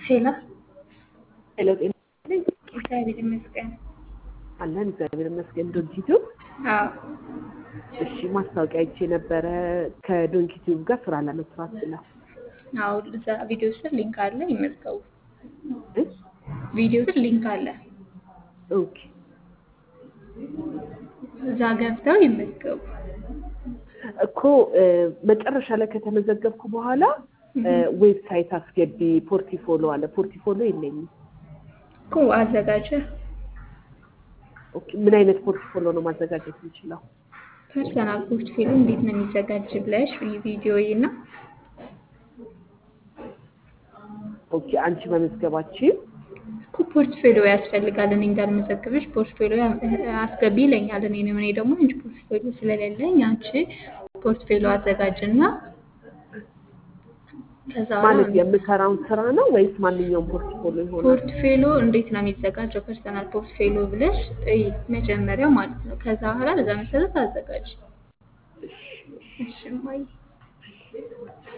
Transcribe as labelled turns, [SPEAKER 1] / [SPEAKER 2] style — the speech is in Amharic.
[SPEAKER 1] ሄሎ
[SPEAKER 2] ሄሎ ጤና ይስጥልኝ።
[SPEAKER 1] እግዚአብሔር ይመስገን።
[SPEAKER 2] አለን እግዚአብሔር ይመስገን። ዶንኪቱ
[SPEAKER 1] አዎ
[SPEAKER 2] እሺ፣ ማስታወቂያ አይቼ ነበረ ከዶንኪቲዩብ ጋር ስራ ለመስራት ብለው
[SPEAKER 1] አዎ፣ እዛ ቪዲዮ ስር ሊንክ አለ፣ ይመዝገቡ።
[SPEAKER 2] እ?
[SPEAKER 1] ቪዲዮ ስር ሊንክ አለ፣
[SPEAKER 2] ኦኬ
[SPEAKER 1] እዛ ገብተው ይመዝገቡ።
[SPEAKER 2] እኮ እ፣ መጨረሻ ላይ ከተመዘገብኩ በኋላ እ፣ ዌብሳይት አስገቢ ፖርቲፎሎ አለ። ፖርቲፎሎ የለኝም።
[SPEAKER 1] እኮ አዘጋጀ
[SPEAKER 2] ኦኬ፣ ምን አይነት ፖርቲፎሎ ነው ማዘጋጀት የምችለው?
[SPEAKER 1] ፐርሰናል ፖርትፌሊዮ እንዴት ነው የሚዘጋጅ ብለሽ ቪዲዮ እና
[SPEAKER 2] ኦኬ፣ አንቺ መመዝገባችን
[SPEAKER 1] እኮ ፖርትፌሊዮ ያስፈልጋል። እኔ እንዳልመዘግብሽ ፖርትፌሊዮ አስገቢ ይለኛል። እኔ እኔ ደግሞ አንቺ ፖርትፌሊዮ ስለሌለኝ አንቺ ፖርትፌሊዮ አዘጋጅና ከዛ
[SPEAKER 2] ማለት
[SPEAKER 1] በኋላ
[SPEAKER 2] የምሰራውን ስራ ነው ወይስ ማንኛውም ፖርቲፎሎ ይሆናል?
[SPEAKER 1] ፖርትፌሊዮ እንዴት ነው የሚዘጋጀው? ፐርሰናል ፖርትፌሊዮ ብለሽ እይ መጀመሪያው ማለት ነው። ከዛ በኋላ በዛ መሰረት አዘጋጅ። እሺ እማዬ